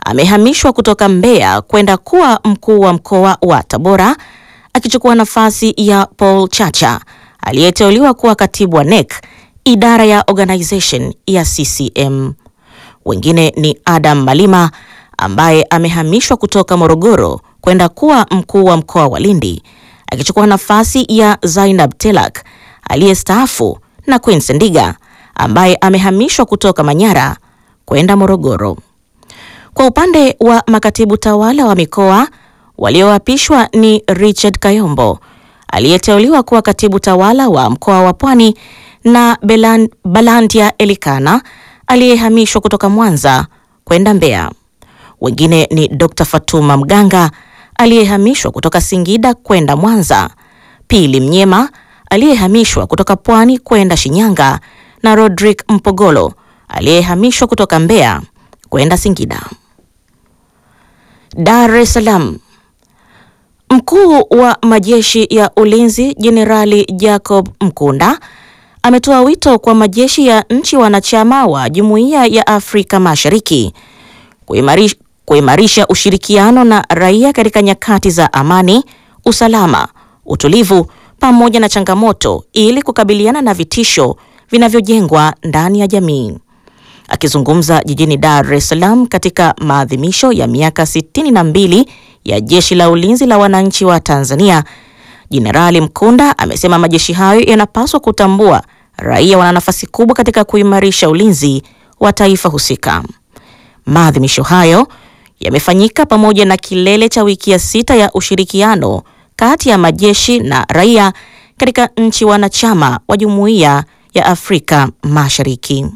amehamishwa kutoka Mbeya kwenda kuwa mkuu wa mkoa wa Tabora akichukua nafasi ya Paul Chacha aliyeteuliwa kuwa katibu wa NEC idara ya organization ya CCM. Wengine ni Adam Malima ambaye amehamishwa kutoka Morogoro kwenda kuwa mkuu wa mkoa wa Lindi akichukua nafasi ya Zainab Telak aliyestaafu na Queen Ndiga ambaye amehamishwa kutoka Manyara kwenda Morogoro. Kwa upande wa makatibu tawala wa mikoa walioapishwa ni Richard Kayombo aliyeteuliwa kuwa katibu tawala wa mkoa wa Pwani na Belan, Balandia Elikana aliyehamishwa kutoka Mwanza kwenda Mbeya. Wengine ni Dr. Fatuma Mganga aliyehamishwa kutoka Singida kwenda Mwanza, Pili Mnyema aliyehamishwa kutoka Pwani kwenda Shinyanga na Rodrick Mpogolo aliyehamishwa kutoka Mbeya kwenda Singida. Dar es Salaam. Mkuu wa majeshi ya ulinzi Jenerali Jacob Mkunda ametoa wito kwa majeshi ya nchi wanachama wa Jumuiya ya Afrika Mashariki kuimarisha, kuimarisha ushirikiano na raia katika nyakati za amani, usalama, utulivu pamoja na changamoto ili kukabiliana na vitisho vinavyojengwa ndani ya jamii. Akizungumza jijini Dar es Salaam katika maadhimisho ya miaka 62 ya Jeshi la Ulinzi la Wananchi wa Tanzania, Jenerali Mkunda amesema majeshi hayo yanapaswa kutambua raia wana nafasi kubwa katika kuimarisha ulinzi wa taifa husika. Maadhimisho hayo yamefanyika pamoja na kilele cha wiki ya sita ya ushirikiano kati ya majeshi na raia katika nchi wanachama wa Jumuiya ya Afrika Mashariki.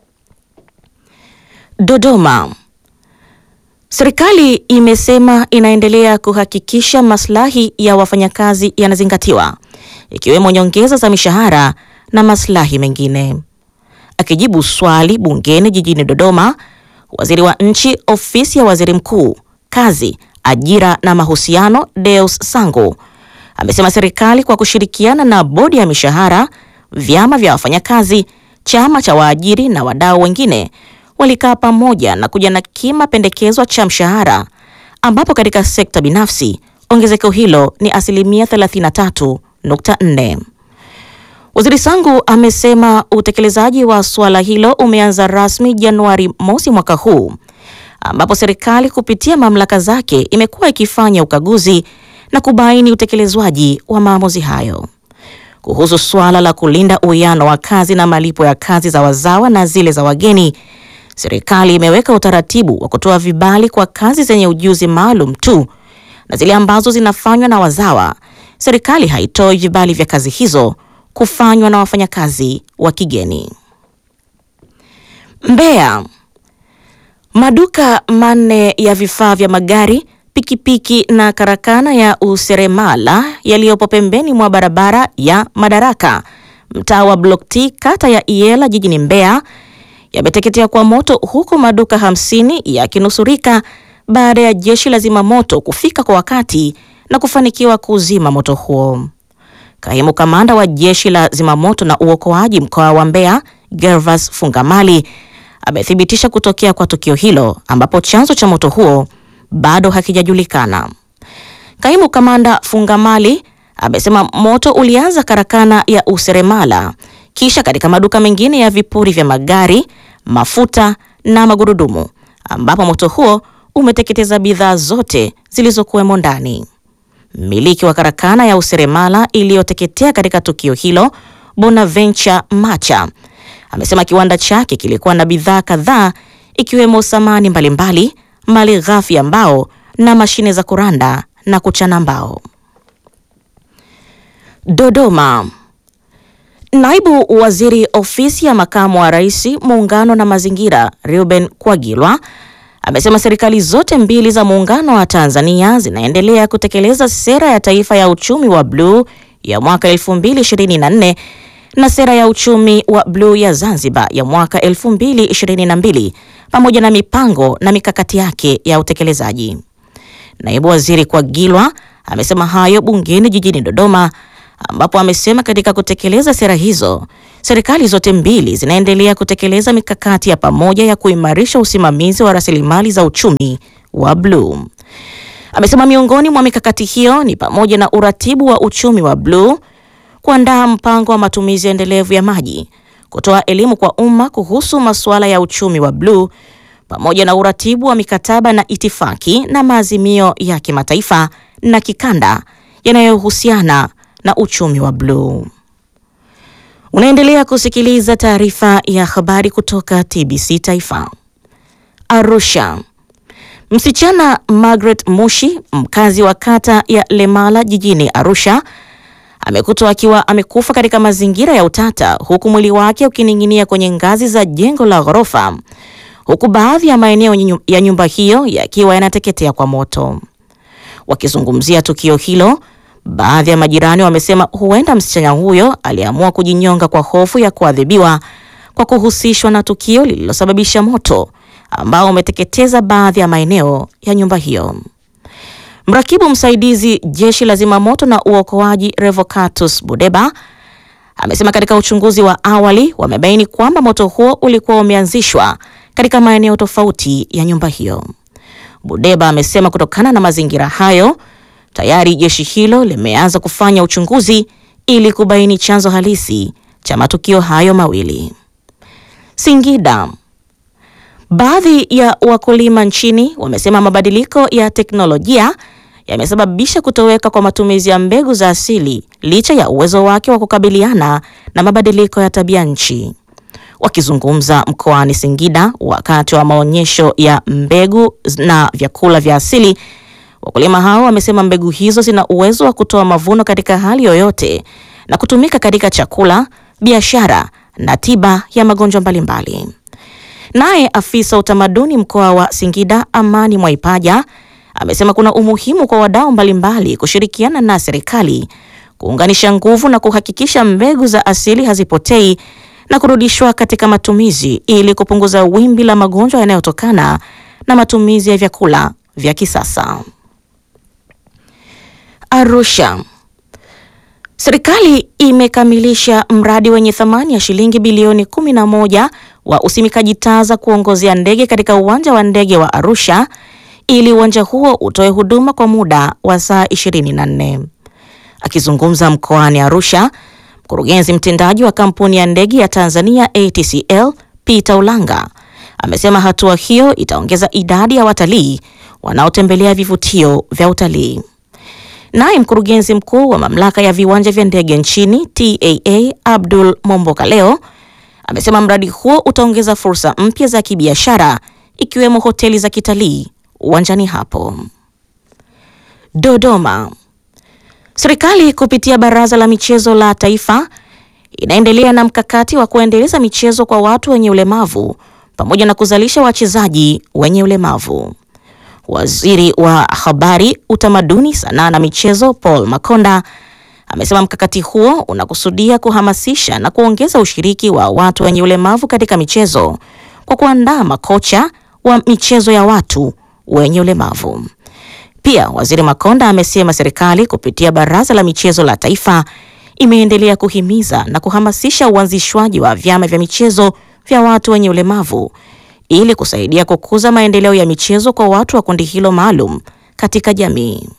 Dodoma. Serikali imesema inaendelea kuhakikisha maslahi ya wafanyakazi yanazingatiwa ikiwemo nyongeza za mishahara na maslahi mengine. Akijibu swali bungeni jijini Dodoma, Waziri wa Nchi, Ofisi ya Waziri Mkuu, Kazi, Ajira na Mahusiano, Deus Sangu amesema serikali kwa kushirikiana na bodi ya mishahara, vyama vya wafanyakazi, chama cha waajiri na wadau wengine walikaa pamoja na kuja na kima pendekezwa cha mshahara ambapo katika sekta binafsi ongezeko hilo ni asilimia 33.4. Waziri Sangu amesema utekelezaji wa suala hilo umeanza rasmi Januari mosi mwaka huu ambapo serikali kupitia mamlaka zake imekuwa ikifanya ukaguzi na kubaini utekelezwaji wa maamuzi hayo. Kuhusu suala la kulinda uwiano wa kazi na malipo ya kazi za wazawa na zile za wageni, serikali imeweka utaratibu wa kutoa vibali kwa kazi zenye ujuzi maalum tu na zile ambazo zinafanywa na wazawa, serikali haitoi vibali vya kazi hizo kufanywa na wafanyakazi wa kigeni. Mbeya. Maduka manne ya vifaa vya magari, pikipiki na karakana ya useremala yaliyopo pembeni mwa barabara ya Madaraka, mtaa wa Block T, kata ya Iela jijini Mbeya yameteketea kwa moto huku maduka hamsini yakinusurika baada ya jeshi la zimamoto kufika kwa wakati na kufanikiwa kuzima moto huo. Kaimu kamanda wa jeshi la zimamoto na uokoaji mkoa wa Mbeya, Gervas Fungamali, amethibitisha kutokea kwa tukio hilo ambapo chanzo cha moto huo bado hakijajulikana. Kaimu kamanda Fungamali amesema moto ulianza karakana ya useremala kisha katika maduka mengine ya vipuri vya magari, mafuta na magurudumu ambapo moto huo umeteketeza bidhaa zote zilizokuwemo ndani. Mmiliki wa karakana ya useremala iliyoteketea katika tukio hilo, Bonaventure Macha, amesema kiwanda chake kilikuwa na bidhaa kadhaa ikiwemo samani mbalimbali, mali ghafi ya mbao na mashine za kuranda na kuchana mbao. Dodoma. Naibu Waziri Ofisi ya Makamu wa Rais, Muungano na Mazingira, Reuben Kwagilwa amesema serikali zote mbili za muungano wa Tanzania zinaendelea kutekeleza sera ya taifa ya uchumi wa bluu ya mwaka 2024 na sera ya uchumi wa bluu ya Zanzibar ya mwaka 2022 pamoja na mipango na mikakati yake ya utekelezaji. Naibu Waziri Kwagilwa amesema hayo bungeni jijini Dodoma ambapo amesema katika kutekeleza sera hizo serikali zote mbili zinaendelea kutekeleza mikakati ya pamoja ya kuimarisha usimamizi wa rasilimali za uchumi wa bluu. Amesema miongoni mwa mikakati hiyo ni pamoja na uratibu wa uchumi wa bluu, kuandaa mpango wa matumizi endelevu ya maji, kutoa elimu kwa umma kuhusu masuala ya uchumi wa bluu, pamoja na uratibu wa mikataba na itifaki na maazimio ya kimataifa na kikanda yanayohusiana na uchumi wa bluu. Unaendelea kusikiliza taarifa ya habari kutoka TBC Taifa. Arusha. Msichana Margaret Mushi, mkazi wa kata ya Lemala jijini Arusha, amekutwa akiwa amekufa katika mazingira ya utata huku mwili wake ukining'inia kwenye ngazi za jengo la ghorofa, huku baadhi ya maeneo ya nyumba hiyo yakiwa yanateketea kwa moto. Wakizungumzia tukio hilo, baadhi ya majirani wamesema huenda msichana huyo aliamua kujinyonga kwa hofu ya kuadhibiwa kwa kuhusishwa na tukio lililosababisha moto ambao umeteketeza baadhi ya maeneo ya nyumba hiyo. Mrakibu msaidizi jeshi la zimamoto na uokoaji Revocatus Budeba amesema katika uchunguzi wa awali wamebaini kwamba moto huo ulikuwa umeanzishwa katika maeneo tofauti ya nyumba hiyo. Budeba amesema kutokana na mazingira hayo tayari jeshi hilo limeanza kufanya uchunguzi ili kubaini chanzo halisi cha matukio hayo mawili. Singida. Baadhi ya wakulima nchini wamesema mabadiliko ya teknolojia yamesababisha kutoweka kwa matumizi ya mbegu za asili licha ya uwezo wake wa kukabiliana na mabadiliko ya tabia nchi. Wakizungumza mkoani Singida wakati wa maonyesho ya mbegu na vyakula vya asili, wakulima hao wamesema mbegu hizo zina uwezo wa kutoa mavuno katika hali yoyote na kutumika katika chakula, biashara na tiba ya magonjwa mbalimbali. Naye afisa utamaduni mkoa wa Singida Amani Mwaipaja amesema kuna umuhimu kwa wadau mbalimbali kushirikiana na serikali kuunganisha nguvu na kuhakikisha mbegu za asili hazipotei na kurudishwa katika matumizi ili kupunguza wimbi la magonjwa yanayotokana na matumizi ya vyakula vya kisasa. Arusha. Serikali imekamilisha mradi wenye thamani ya shilingi bilioni 11 wa usimikaji taa za kuongozea ndege katika uwanja wa ndege wa Arusha ili uwanja huo utoe huduma kwa muda wa saa 24. Akizungumza mkoani Arusha, mkurugenzi mtendaji wa kampuni ya ndege ya Tanzania ATCL Peter Ulanga amesema hatua hiyo itaongeza idadi ya watalii wanaotembelea vivutio vya utalii. Naye mkurugenzi mkuu wa mamlaka ya viwanja vya ndege nchini TAA Abdul Momboka leo amesema mradi huo utaongeza fursa mpya za kibiashara ikiwemo hoteli za kitalii uwanjani hapo. Dodoma. Serikali kupitia Baraza la Michezo la Taifa inaendelea na mkakati wa kuendeleza michezo kwa watu wenye ulemavu pamoja na kuzalisha wachezaji wenye ulemavu. Waziri wa Habari, Utamaduni, Sanaa na Michezo Paul Makonda amesema mkakati huo unakusudia kuhamasisha na kuongeza ushiriki wa watu wenye ulemavu katika michezo kwa kuandaa makocha wa michezo ya watu wenye ulemavu. Pia Waziri Makonda amesema serikali kupitia Baraza la Michezo la Taifa imeendelea kuhimiza na kuhamasisha uanzishwaji wa vyama vya michezo vya watu wenye ulemavu ili kusaidia kukuza maendeleo ya michezo kwa watu wa kundi hilo maalum katika jamii.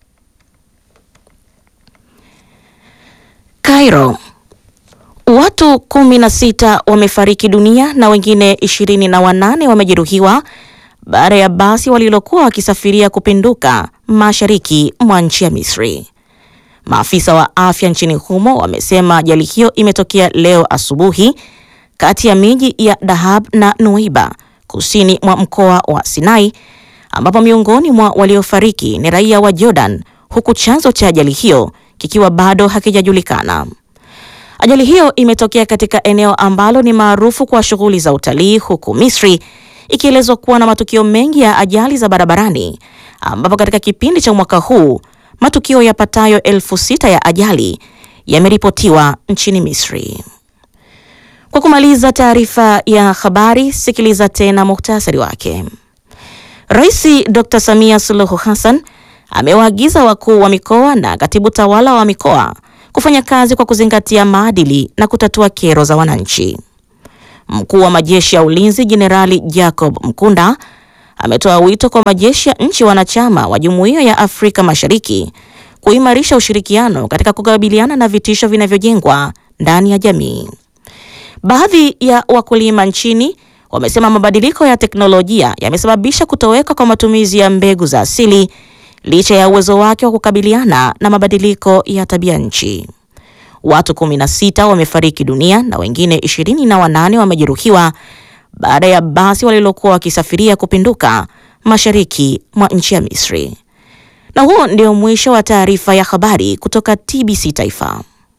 Cairo. Watu kumi na sita wamefariki dunia na wengine ishirini na wanane wamejeruhiwa baada ya basi walilokuwa wakisafiria kupinduka mashariki mwa nchi ya Misri. Maafisa wa afya nchini humo wamesema ajali hiyo imetokea leo asubuhi kati ya miji ya Dahab na Nuaiba kusini mwa mkoa wa Sinai ambapo miongoni mwa waliofariki ni raia wa Jordan huku chanzo cha ajali hiyo kikiwa bado hakijajulikana. Ajali hiyo imetokea katika eneo ambalo ni maarufu kwa shughuli za utalii huku Misri ikielezwa kuwa na matukio mengi ya ajali za barabarani ambapo katika kipindi cha mwaka huu matukio yapatayo elfu sita ya ajali yameripotiwa nchini Misri. Kwa kumaliza taarifa ya habari, sikiliza tena muhtasari wake. Rais Dr. Samia Suluhu Hassan amewaagiza wakuu wa mikoa na katibu tawala wa mikoa kufanya kazi kwa kuzingatia maadili na kutatua kero za wananchi. Mkuu wa majeshi ya ulinzi Jenerali Jacob Mkunda ametoa wito kwa majeshi ya nchi wanachama wa Jumuiya ya Afrika Mashariki kuimarisha ushirikiano katika kukabiliana na vitisho vinavyojengwa ndani ya jamii. Baadhi ya wakulima nchini wamesema mabadiliko ya teknolojia yamesababisha kutoweka kwa matumizi ya mbegu za asili licha ya uwezo wake wa kukabiliana na mabadiliko ya tabia nchi. Watu 16 wamefariki dunia na wengine ishirini na wanane wamejeruhiwa baada ya basi walilokuwa wakisafiria kupinduka mashariki mwa nchi ya Misri. Na huo ndio mwisho wa taarifa ya habari kutoka TBC Taifa.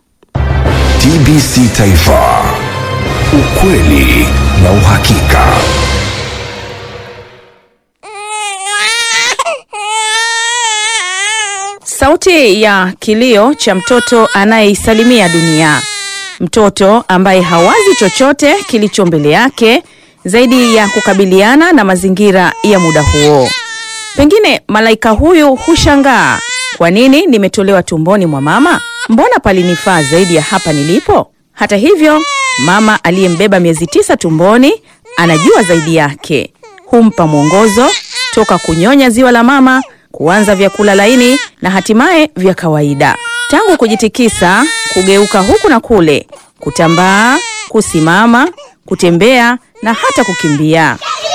TBC Taifa. Ukweli na uhakika. Sauti ya kilio cha mtoto anayeisalimia dunia, mtoto ambaye hawazi chochote kilicho mbele yake zaidi ya kukabiliana na mazingira ya muda huo. Pengine malaika huyu hushangaa, kwa nini nimetolewa tumboni mwa mama? Mbona palinifaa zaidi ya hapa nilipo? Hata hivyo, mama aliyembeba miezi tisa tumboni anajua zaidi yake, humpa mwongozo toka kunyonya ziwa la mama kuanza vyakula laini na hatimaye vya kawaida, tangu kujitikisa, kugeuka huku na kule, kutambaa, kusimama, kutembea na hata kukimbia.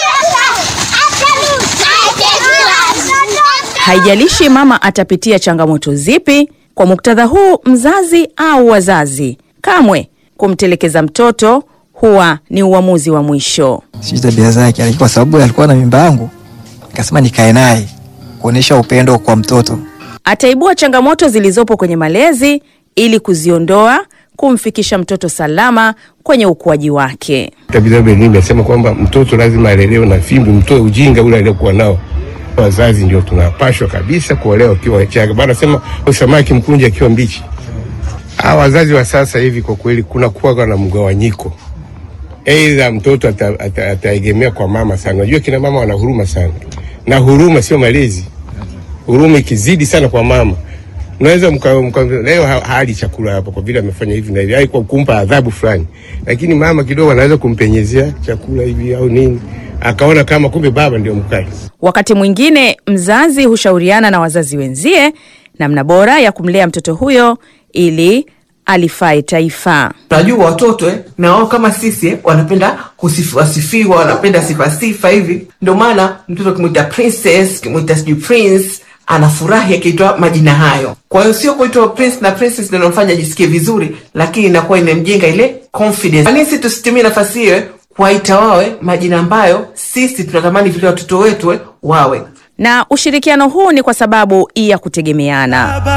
Haijalishi mama atapitia changamoto zipi. Kwa muktadha huu, mzazi au wazazi, kamwe kumtelekeza mtoto huwa ni uamuzi wa mwisho. sijui tabia zake, lakini kwa sababu alikuwa na mimba yangu, nikasema nikae naye kuonyesha upendo kwa mtoto. Ataibua changamoto zilizopo kwenye malezi ili kuziondoa, kumfikisha mtoto salama kwenye ukuaji wake. Vitabu elimu inasema kwamba mtoto lazima alelewe na fimbo, mtoe ujinga ule aliokuwa nao. Wazazi ndio tunapashwa kabisa kuolewa wakiwa wachanga. Bana sema samaki mkunje akiwa mbichi. Hawa wazazi wa sasa hivi kwa kweli kuna kuwa na mgawanyiko, aidha mtoto ata- ata- ataegemea kwa mama sana. Unajua kina mama wana huruma sana, na huruma sio malezi. Huruma ikizidi sana kwa mama unaweza mka, mka, leo ha- hali chakula hapo kwa vile amefanya hivi na hivi, ai kwa kumpa adhabu fulani, lakini mama kidogo anaweza kumpenyezea chakula hivi au nini, akaona kama kumbe baba ndio mkali. Wakati mwingine mzazi hushauriana na wazazi wenzie namna bora ya kumlea mtoto huyo ili alifae taifa. Unajua watoto eh, na wao kama sisi eh, wanapenda kusifiwa sifiwa, wanapenda sifa sifa hivi. Ndio maana mtoto akimwita princess, akimwita sijui prince, anafurahi akiitwa majina hayo. Kwa hiyo sio kuitwa prince na princess ndio inamfanya ajisikie vizuri, lakini inakuwa inamjenga ile confidence. Kwa nini sisi tusitumie nafasi hiyo eh, kuwaita wawe majina ambayo sisi tunatamani vile watoto wetu eh, wawe Na ushirikiano huu ni kwa sababu ya kutegemeana.